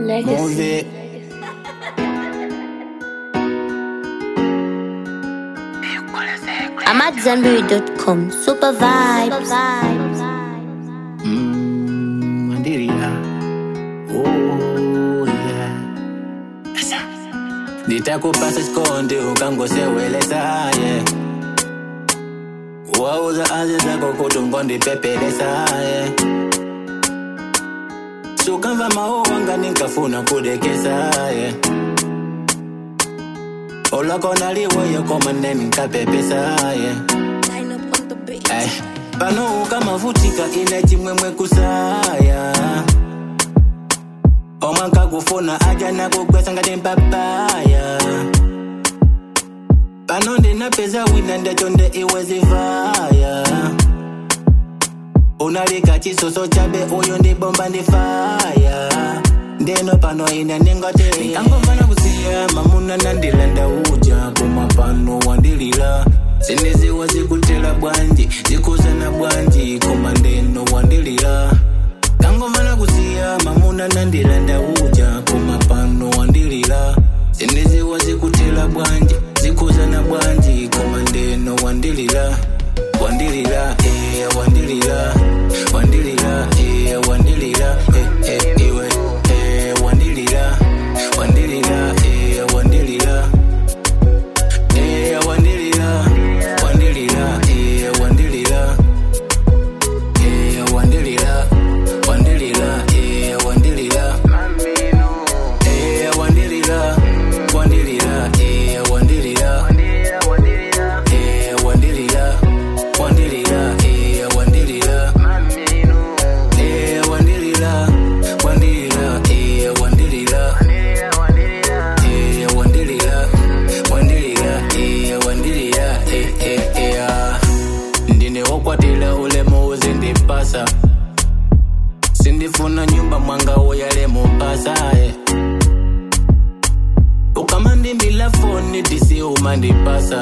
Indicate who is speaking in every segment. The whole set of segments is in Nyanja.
Speaker 1: Move it.
Speaker 2: I'm at zenberry.com. Super vibes.
Speaker 1: Mm, Mandiria. Oh, yeah. Nitakupasa skonde ukangosewelesa yeah. wauza azi zako kuti ngondipepelesa yeah. sukamva mawu wanga ninkafuna kudekesa yeah. olakona liwoyo komane ninkapepesa yeah. Ay, pano ukamavutika ine chimwemwe kusaya omwanka kufuna aja nakugwesa ngati mpapaya pano ndinapeza wina ndechonde iwe zivaya unalika chisoso chabe uyu ndibomba ndifaya ndeno pano ine ningote nikangomvana kusiya mamuna nandilanda uja koma pano wandilila zineziwa zikutela bwanji zikuzana bwanji koma ndeno wandilila kangomvana kusiya mamuna nandilanda uja koma pano wandilila zineziwa zikutela bwanji zikuzana bwanji koma ndeno wandilila wandilila eh, wandilila wandilila eh, wandilila eh, eh, iwe eh, wandilila wandilila eh, wandilila eh, wandilila wandilila eh, wandilila eh, wandilila wandilila eh, wandilila eh, wandilila wandilila eh, wandilila eh, wandilila wandilila eh, wandilila eh, wandilila wandilila eh, wandilila eh, wandilila wandilila eh, wandilila eh, eh, eh, ah. ndine wokwatila ulemu uzindipasa sindifuna nyumba mwanga uyale mupasa eh. ukamandimbila foni disi umandipasa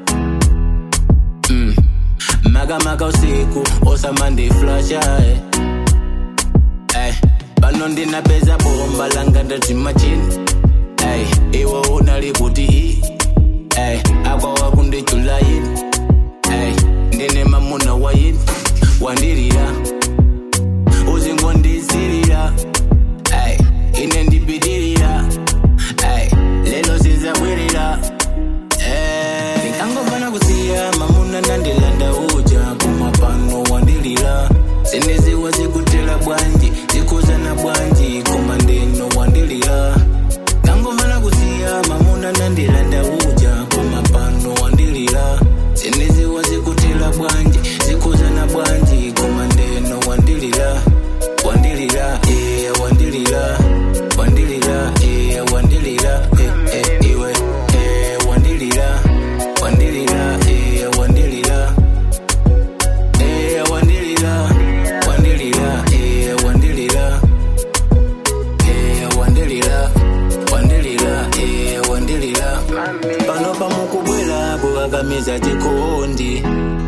Speaker 1: mm. makamaka usiku osamandiflasha eh. eh. pano ndinapeza bomba langa ndati machini eh. iwe unali kuti i eh. akwawa kundichulayini eh. ndine mamuna wayini wandirira uzingondisirira ay ine ndipitirira ay lelo sizabwirira Eh, ndikangofana kusiya mamuna nandilanda uja kumapano wandilira zineziwa zikutela bwanji zikuzana bwanji koma ndeno wandilira kangofana kusiya mamuna nandilanda uja kumapano wandilira zineziwa zikutela bwanji zikuzana bwanji koma ndeno wandilira wandilira eh, wandilira wandilira eh, wandilira eh, eh, iwe eh, wandilira wandilira eh, wandilira eh, wandilira wandilira eh, wandilira eh, wandilira wandilira eh, wandilira pano pamukubwera kukakamiza chikondi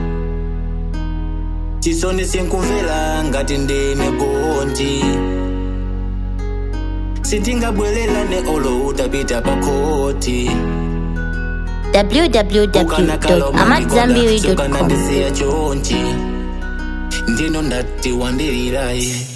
Speaker 1: chisoni sinkumvera ngati ndine gondi sitingabwererane olo utapita pakoti
Speaker 2: www.amatzambiri.com.
Speaker 1: ukanandisiya chonchi ndino ndati wandiriraye